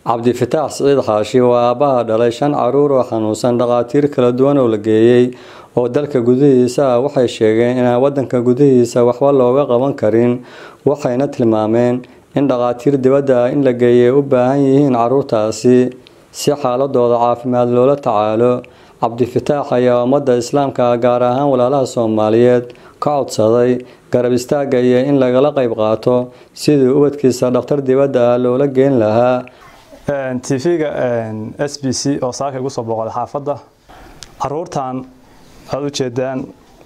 cabdifataax siciid xaashi waa aabbaha dhalay shan caruur oo xanuunsan dhakhaatiir kala duwan oo la geeyey oo dalka gudihiisa ah waxay sheegeen inaan wadanka gudihiisa waxba looga qaban karin waxayna tilmaameen in dhakhaatiir dibadda ah in la geeyay u baahan yihiin caruurtaasi si xaaladooda caafimaad loola tacaalo cabdifataax ayaa ummadda islaamka ah gaar ahaan walaalaha soomaaliyeed ka codsaday garab istaagga iyo in lagala qayb qaato sidii ubadkiisa dhakhtar dibadda ah loola geen lahaa tv-ga s b c oo saaka igu soo booqday xaafadda caruurtan aada u jeedaan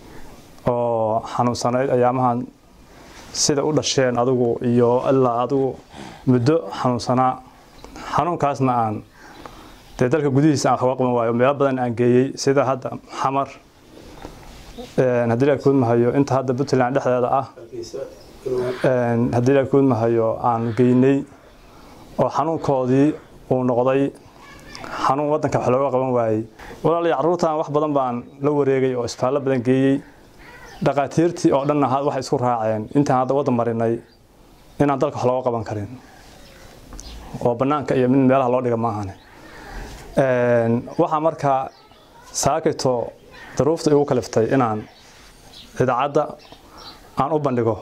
oo xanuunsanayd ayaamahan sida u dhasheen adigu iyo ilaa adigu muddo xanuunsanaa xanuunkaasna aan dee dalka gudihiisa aan waxuga qaban waayo meelo badan aan geeyey sida hadda xamar haddii la kuudmahayo inta hadda puntland dhexdeeda ah haddii la kuudmahayo aan geynay oo xanuunkoodii uu noqday xanuun wadanka wax looga qaban waayey walaaliya caruurtan wax badan baan la wareegay oo isbitaallo badan geeyey dhakhaatiirtii oo dhanna waxay isku raaceen intaan hadda waddan marinay inaan dalka wax looga qaban karin oo bannaanka iyo mid meelaha loo dhiga maahane waxaa markaa saakito daruufta igu kaliftay inaan idaacadda aan u bandhigo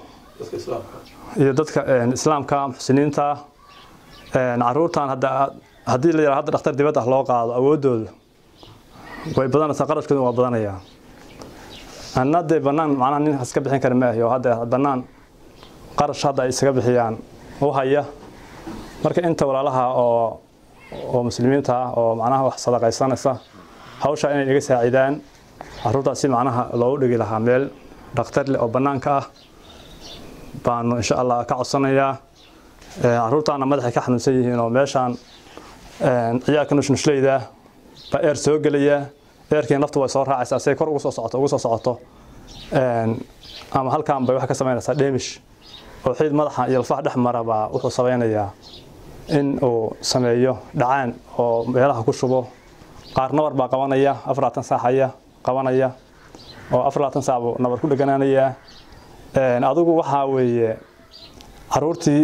iyo dadka islaamka muxsiniinta caruurtan haddii la yara hadda dhakhtar dibadda loo qaado awooddooda way badanaysaa qarashkooda waa badanayaa anna dee bannaan macnaha nin iska bixin kara maahi oo hadda bannaan qarash hadda ay isaga bixiyaan u haya marka inta walaalaha oo oo muslimiinta ah oo macnaha wax sadaqaysanaysa hawsha inay iga saacidaan caruurtaas si macnaha loogu dhigi lahaa meel dhakhtar leh oo bannaanka ah baanu insha allah ka codsanayaa caruurtaana madaxay ka xanuunsan yihiin oo meeshaan ciyaalka nushnushlayda baa eer soo gelaya eerkii naftu way soo raacaysaa say kor ugu soo socoto ugu soo socoto ama halkaan bay waxay ka samaynaysaa dheemish oo xiid madaxa iyo alfaha dhex mara baa wuxuu samaynayaa in uu sameeyo dhacaan oo meelaha ku shubo qaar nabar baa qabanaya afarlaatan saacaya qabanaya oo afarlaatan saac buu nabar ku dheganaanayaa adigu waxaa weeye caruurtii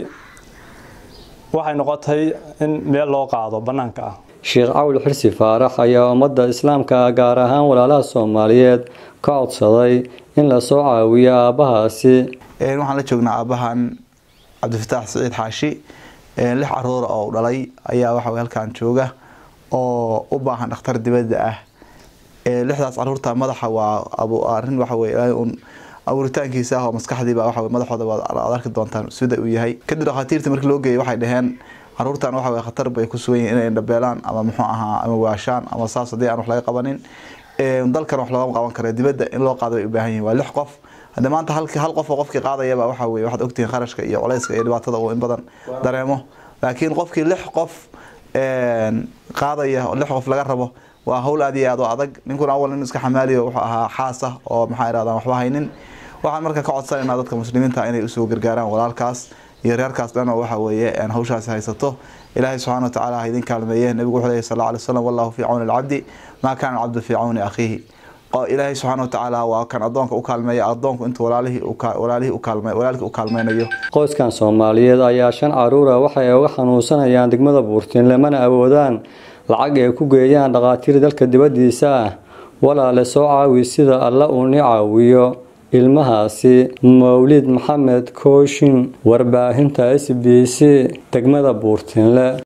waxay noqotay in meel loo qaado bannaanka ah sheekh cawl xirsi faarax ayaa ummadda islaamka ah gaar ahaan walaalaha soomaaliyeed ka codsaday in lasoo caawiyo aabbahaasi waxaan la joognaa aabbahan cabdifataax siciid xaashi lix caruura oo dhalay ayaa waxa halkan jooga oo u baahan dhakhtar dibadda ah lixdaas caruurta madaxa waa arin waxawey un abuuritaankiisa ah oo maskaxdiiba waxa madaxooda waad arki doontaan sida uu yahay kadib dhakhaatiirta markii loo geeyay waxay dhaheen caruurtan waxa weye khatar bay ku sugan yihiin inay dhabeelaan ama muxuu ahaa ama waashaan ama saas haddii aan wax laga qabanin dalkan wax loogama qaban kara dibadda in loo qaado bay u baahan yihin waa lix qof hadde maanta halkii hal qof oo qofkii qaadayaba waxa weye waxaad ogtihiin kharashka iyo culayska iyo dhibaatada uu in badan dareemo laakiin qofkii lix qof qaadaya lix qof laga rabo waa hawl aad iyo aad oo adag ninkuna awal nin iska xamaaliyo wuxuu ahaa xaasa oo maxaa irahdaan waxba haynin waxaan marka ka codsanaynaa dadka muslimiinta inay usoo gargaaraan walaalkaas iyo reerkaas dhan oo waxa weeye hawshaasi haysato ilaahay subxana watacaala ha idin kaalmeeye nebigu wuxuu leeyahy sal alla alay slam wallahu fii cawni alcabdi maa kaana alcabdu fii cawni akhiihi ilaahay subxaana watacaala waa kan adoonka u kaalmeeya adoonku intuu walaalihii walaalihii u kaalme walaalkii u kaalmeynayo qoyskan soomaaliyeed ayaa shan caruura waxay uga xanuunsanayaan degmada buurtiin lamana awoodaan lacag ay ku geeyaan dhakhaatiir dalka dibaddiisa ah walaale soo caawi sida alla uu ni caawiyo ilmahaasi mawlid maxamed kooshin warbaahinta s b c degmada buurtiinle